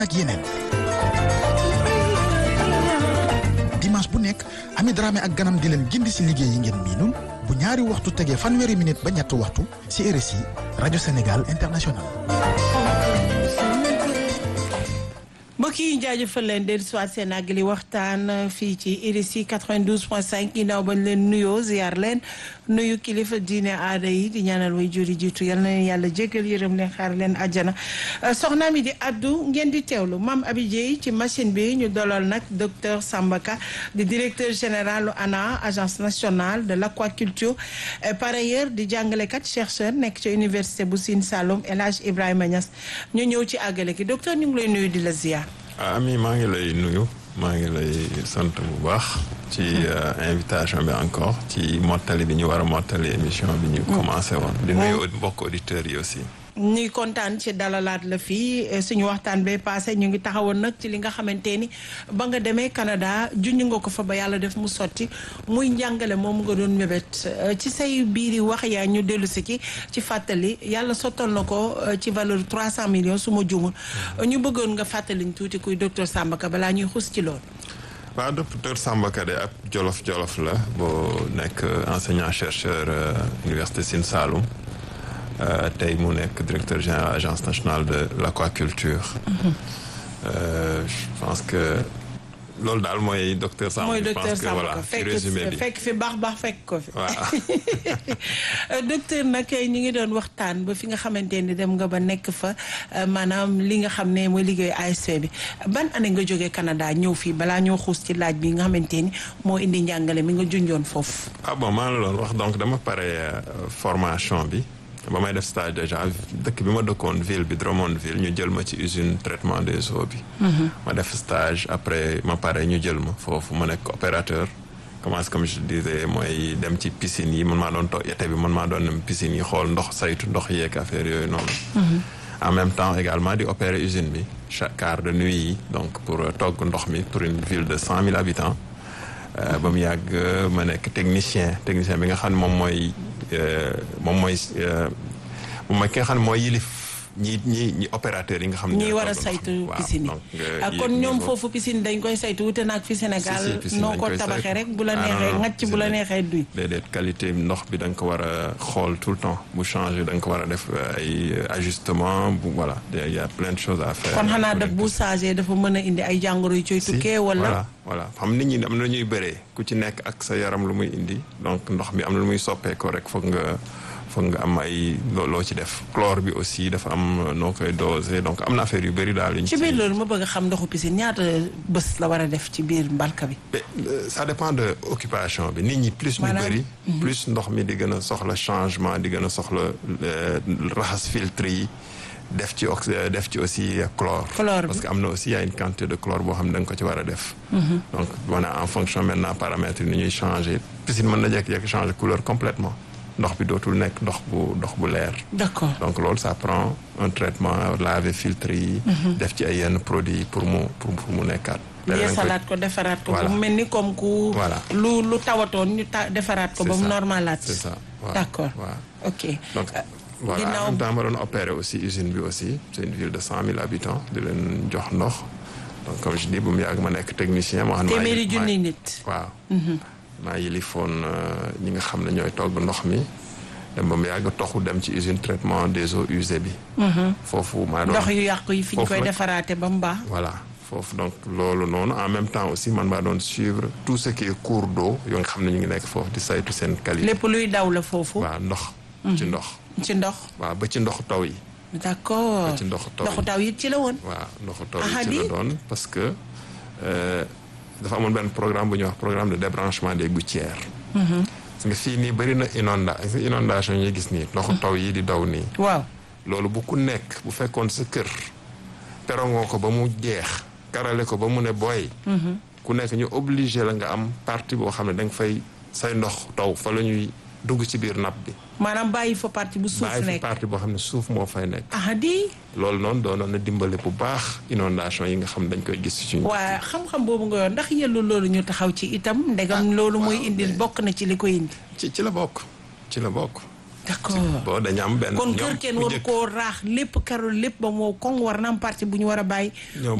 ak yeneen dimanche bu nekk Ami Dramé ak ganam di leen gindi si liggéey yi ngeen miinul bu ñaari waxtu tegee fanweeri minute ba ñetti waxtu si RSI rajo Sénégal international mbokk yi jaajëfal leen dellu si waat seen àggali waxtaan fii ci RSI 92.5 ginnaaw bañ leen nuyoo ziar leen nuyu kilifa diine aada yi di ñaanal way juri jiitu yal na leen yàlla jéggal yërëm leen xaar leen àjjana soxna mi di addu ngeen di teewlu Mame Abi Dieye ci machine bi ñu dolal nag docteur Sambaka di directeur général ANA agence nationale de l'aquaculture par ailleurs di jàngalekat chercheur nekk ci université bu Sine Saloum El Hadj Ibrahima Niass ñu ñëw ci àggale ki docteur ñu ngi lay nuyu di la ziar. ami maa ngi lay nuyu maa ngi lay sant bu baax ci invitation bi encore ci mottali bi ñu war a mottali émission bi ñu commencé woon di nuyu mbokk auditeurs yi aussi ñuy kontaan ci dalalaat la fii suñu waxtaan bee passé ñu ngi taxawoon nag ci li nga xamante ni ba nga demee Canada junj nga ko fa ba yàlla def mu sotti muy njàngale moom nga doon mébét ci say biiri wax yaa ñu dellu si ci ci fàttali yàlla sottal na ko ci valeur 300 millions su ma jumul ñu bëggoon nga fàttaliñ tuuti kuy docteur Sambaka balaa ñuy xus ci loolu. waaw docteur Sambaka de ab jolof jolof la boo nekk enseignant chercheur université Sine Saloum. tey mu nekk directeur général agence nationale de l'aquaculture. je pense que loolu daal mooy docteur Sambaka. mooy docteur Sambaka ci résumé bi fekk fi baax baax fekk ko fi. waaw docteur nag ñu ngi doon waxtaan ba fi nga xamante ni dem nga ba nekk fa maanaam li nga xam ne mooy liggéey ASP bi ban année nga jógee Canada ñëw fii balaa ñoo xuus ci laaj bi nga xamante ni moo indi njàngale mi nga junjoon foofu. ah bon maa la doon wax donc dama pare formation bi. ba may def stage déjà dëkk bi ma dëkkoon ville bi Drummondville ñu jël ma ci usine traitement des eaux bi. ma def stage après ma pare ñu jël ma foofu ma nekk opérateur. commence comme je disais mooy dem ci piscine yi man maa doon toog été bi man maa doon dem piscine yi xool ndox saytu ndox yeeg affaire yooyu noonu. en même temps également di opérer usine bi chaque quart de nuit yi donc pour togg ndox mi pour une ville de cent mille habitants. ba mu yàgg ma nekk technicien technicien bi nga xam ne moom mooy moom mooy moom mooy ki nga xam ne mooy yilif ñi ñi ñi opérateurs yi nga xam ne. ñi war a saytu piscine yi kon ñoom foofu piscine dañ koy saytu wute naag fi Sénégal noo ko tabaxee rek bu la neexee ngacc bu la neexee duy. déedéet qualité ndox bi da nga ko war a xool tout le temps bu changé da nga ko war a def ay ajustement bu voilà il y a plein de choses à faire. kon xanaa daf bu changé dafa mën a indi ay jàngoro yu cooy tukkee wala. voilà xam nit ñi am na ñuy bëree ku ci nekk ak sa yaram lu muy indi donc ndox mi am na lu muy soppeekoo rek foog nga foog nga am ay loo ci def chlore bi aussi dafa am noo koy dosé donc am na affaire yu bëri daal. ci biir loolu ma bëgg a xam ndoxu piscine ñaata bés la war a def ci biir mbalka bi. ça dépend de occupation bi nit ñi plus ñu bëri. plus ndox mi di gën a soxla changement di gën a soxla raxas filtre yi. def ci ox def ci aussi chlore. chlore parce que am na aussi y a une quantité de chlore boo xam ne da nga ko ci war a def. donc maanaam en fonction maintenant paramètres yi ni ñuy changer piscine mën na jékki-jékki changer couleur complètement ndox bi dootul nekk ndox bu ndox bu leer. d'accord donc loolu ça prend un traitement laver filtre yi. def ci ay yenn produits pour mu pour mu nekkaat. yeesalaat ko defaraat ko. ba mu mel ni comme ku. voilà lu lu tawatoon ñu ta defaraat ko. ba mu normalaat. c'est ça waaw d'accord waaw ok. donc voilà en même temps ma doon opérer aussi usine bi aussi c'est une ville de cent mille habitants di leen jox ndox donc comme je dis bu mu yàgg ma nekk technicien. moo xam ne téeméeri junni nit. waaw. maa yilifoon ñi nga xam ne ñooy togg ndox mi. dem ba mu yàgg toxu dem ci usine traitement des eaux usées bi. foofu maa doon ndox yu yàqu yi fi ñu koy defaraate ba mu baax. voilà foofu donc loolu noonu en même temps aussi man maa doon suivre tout ce qui est cours d'eau yoo nga xam ne ñu ngi nekk foofu di saytu seen qualité. lépp luy daw la foofu. waaw ndox. ci ndox. ci ndox. waaw ba ci ndoxu taw yi. d'accord ba ci ndoxu taw yi ndoxu taw yi ci la woon. waaw ndoxu taw yi ci la doon parce que dafa amoon benn programme bu ñuy wax programme de débranchement des gouttières. parce que fii nii bëri na inonda inondation yi ñuy gis nii ndoxu taw yi di daw nii. waaw loolu bu ku nekk bu fekkoon sa kër perongoo ko ba mu jeex karale ko ba mu ne booy. ku nekk ñu obligé la nga am partie boo xam ne da nga fay say ndox taw fa la ñuy dugg ci biir napp bi. maanaam bàyyi fa partie bu suuf bàyyi fa nekk partie boo xam ne suuf moo fay nekk. ah di loolu noonu doonoon na dimbale bu baax inondation yi nga xam dañ koy gis ci suñu. waaye xam-xam boobu nga yoon ndax yellu loolu ñu taxaw ci itam ndegam loolu mooy indil bokk na ci li ko indi ci ci la bokk ci la bokk d'accord bon dañu am benn kon ñoom kër kenn bu waru njëkk- koo raax lépp karul lépp ba moo koŋ war na am partie bu ñu war a bàyyi ñoom